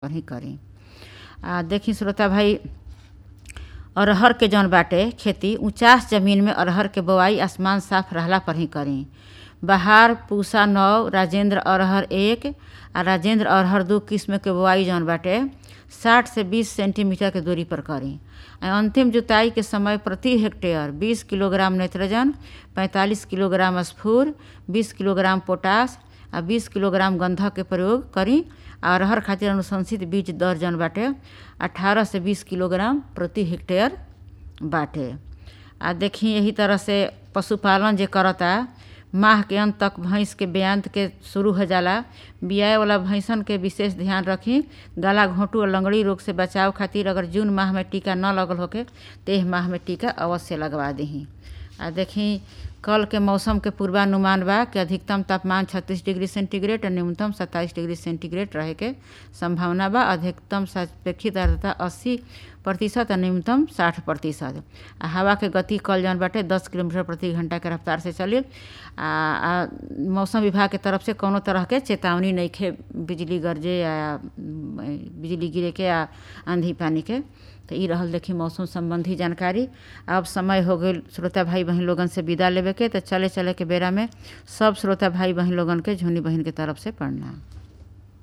पर ही करी आ देखी श्रोता भाई अरहर के जौन बाटे खेती ऊंचास जमीन में अरहर के बोआई आसमान साफ रहला पर ही करी बहार पूसा नौ राजेंद्र अरहर एक आ राजेंद्र अरहर दू किस्म के बोआई जौन बाटे साठ से बीस सेंटीमीटर के दूरी पर करी आ अंतिम जुताई के समय प्रति हेक्टेयर बीस किलोग्राम नाइट्रोजन पैंतालीस किलोग्राम स्फूर बीस किलोग्राम पोटास आ बीस किलोग्राम गंधक के प्रयोग करी आ अरहर खातिर अनुशंसित बीज दर जौन बाटे अठारह से बीस किलोग्राम प्रति हेक्टेयर बाटे आ देखी यही तरह से पशुपालन जे करता माह के अंत तक भैंस के बेअंत के शुरू हो जाला बियाए वाला भैंसन के विशेष ध्यान रखी गला घोंटू और लंगड़ी रोग से बचाव खातिर अगर जून माह में टीका न लगल होके तो एह माह में टीका अवश्य लगवा दही आ देखी कल के मौसम के पूर्वानुमान बा कि अधिकतम तापमान 36 डिग्री सेंटीग्रेड और न्यूनतम 27 डिग्री सेंटीग्रेड रहे के संभावना बा अधिकतम सापेक्षिक आर्द्रता 80 प्रतिशत और न्यूनतम 60 प्रतिशत आ हवा के गति कल जौन बाटे 10 किलोमीटर प्रति घंटा के रफ्तार से चली आ, आ मौसम विभाग के तरफ से कोनो तरह के चेतावनी नहीं खे बिजली गरजे या बिजली गिरे के या आंधी पानी के तो ई रहल देखी मौसम संबंधी जानकारी अब समय हो गई श्रोता भाई बहन लोगन से विदा लेवे के तो चले चले के बेरा में सब श्रोता भाई बहन लोगन के झुनी बहन के तरफ से पढ़ना